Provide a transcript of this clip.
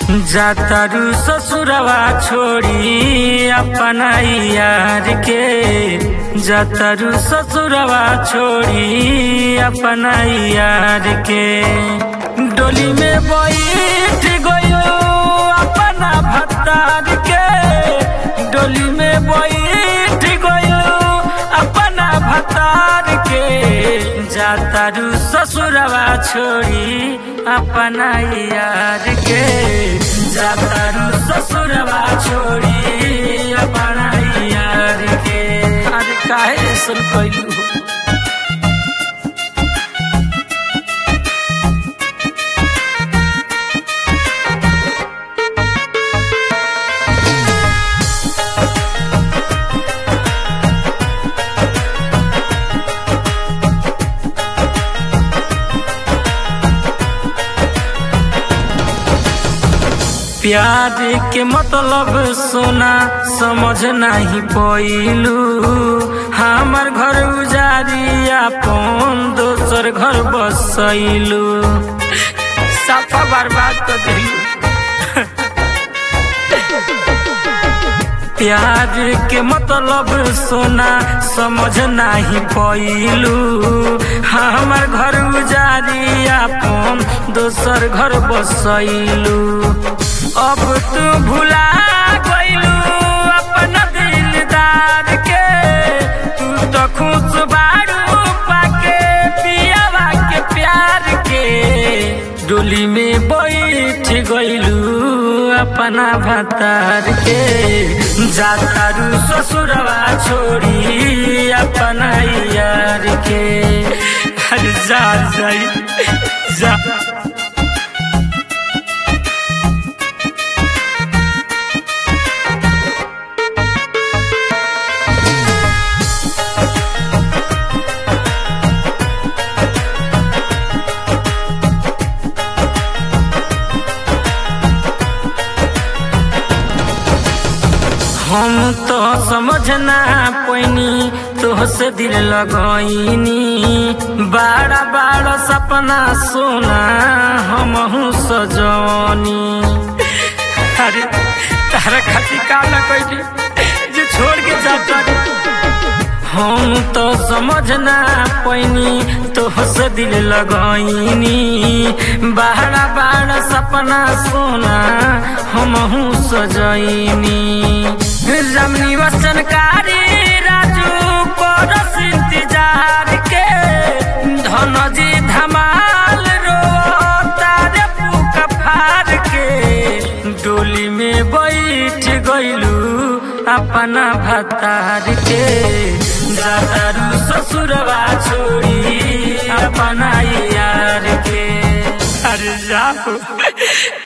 जातारू ससुरवा छोड़ी अपना यार के जातारू ससुरवा छोड़ी अपना यार के डोली में बैठ गयो अपना भत्तार के डोली में बैठ गयो अपना भत्तार के जातारू ससुरवा छोड़ी अपना यार के जातारू ससुरवा छोड़ी अपना यार के अरे काहे सुन कैलू प्यार के मतलब सोना समझ नहीं पैलू हमार घर उजारी अपन दोसर घर बसैलू साफा बर्बाद कर दिलू प्यार के मतलब सोना समझ नहीं पैलू हमार घर उजारी अपन दोसर घर बसैलू अब तू भुला गइलू अपना दिलदार के तू तो खुश बारू पाके पियावा के प्यार के डोली में बैठ गइलू अपना भतार के जातारू ससुरवा छोड़ी अपना यार के अरे जा जाई जा हम तो समझना पैनी तोहसे दिल लगैनी बाड़ा बाड़ा सपना सोना हम सजनी अरे तारा खातिर का ना कैली जे छोड़ के जाता हम तो समझना पैनी तोहसे दिल लगैनी बाड़ा बाड़ा सपना सोना हम सजैनी रमनी वचनकारी राजू परस इंतजार के धनजी धमाल रो तारे पुका फार के डोली में बैठ गइलू अपना भतार के जातारू ससुरवा छोड़ी अपना यार के अरे जाओ